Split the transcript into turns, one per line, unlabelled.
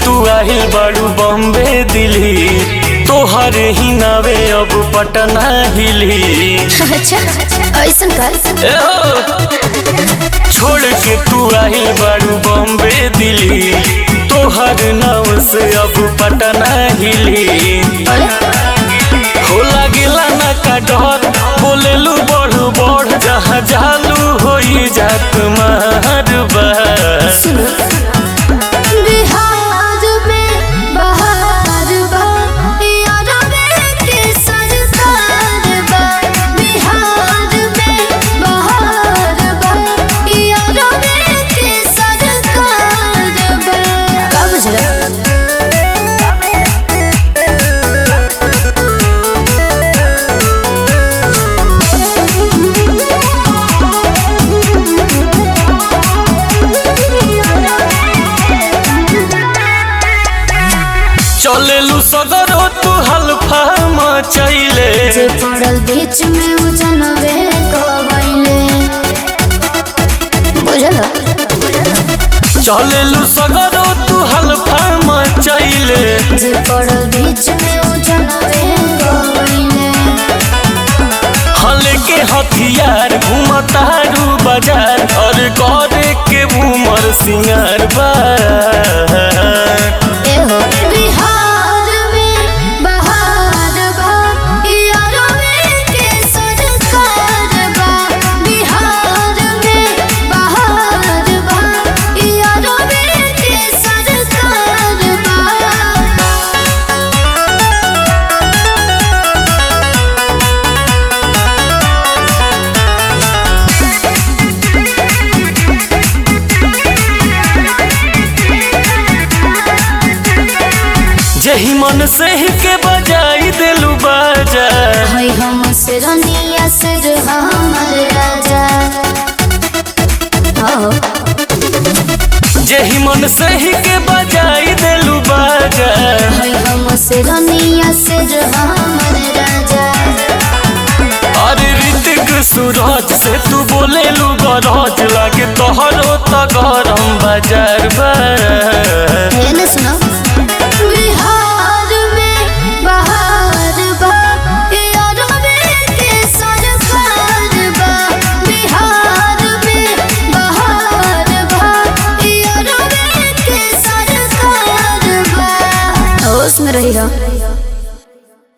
तू आहिल बाड़ू बॉम्बे दिल्ली तोहर ही नावे अब पटना हिली
अच्छा ऐसन कर
ए हो! छोड़ के तू आहिल बाड़ू बॉम्बे दिल्ली तोहर नाव से अब पटना हिली हो लागेला ना का डर बोलेलू बढ़ बढ़ जहाँ जालू होई जात मारबा
सुनो बिहार में बहार बा यार के सरकार बा बिहार में बहार बा यार के सरकार बा का बुझला
चलेलू सगरो तू हल्फा मचैले
जे पड़ल बीच में उ जनवे कहले बुझला
चलेलू सगरो तू हल्फा मचैले
जे पड़ल बीच में उ जनवे कहले
हल के हथियार घूमतारू बाजार और करे के उमर सिंगार बा
एहो बिहार में बहार बा यारो के सरकार बा बिहार में बहार बा यारो के सरकार बा
जही मन से ही के बजाई दिलू बाजा
है हम से रनिया से हमर राजा हो
जही मन से ही के बजाई दिलू बाजा
है हम से रनिया से हमर राजा
अरे ऋतिक सूरज से तू बोले लू गरज लागे तोहरो त गरम बाजार बा
है ना सुनो बिहार में बहार बा यारो के सरकार बा बिहार में बहार बा यारो के सरकार बा होश में रही हो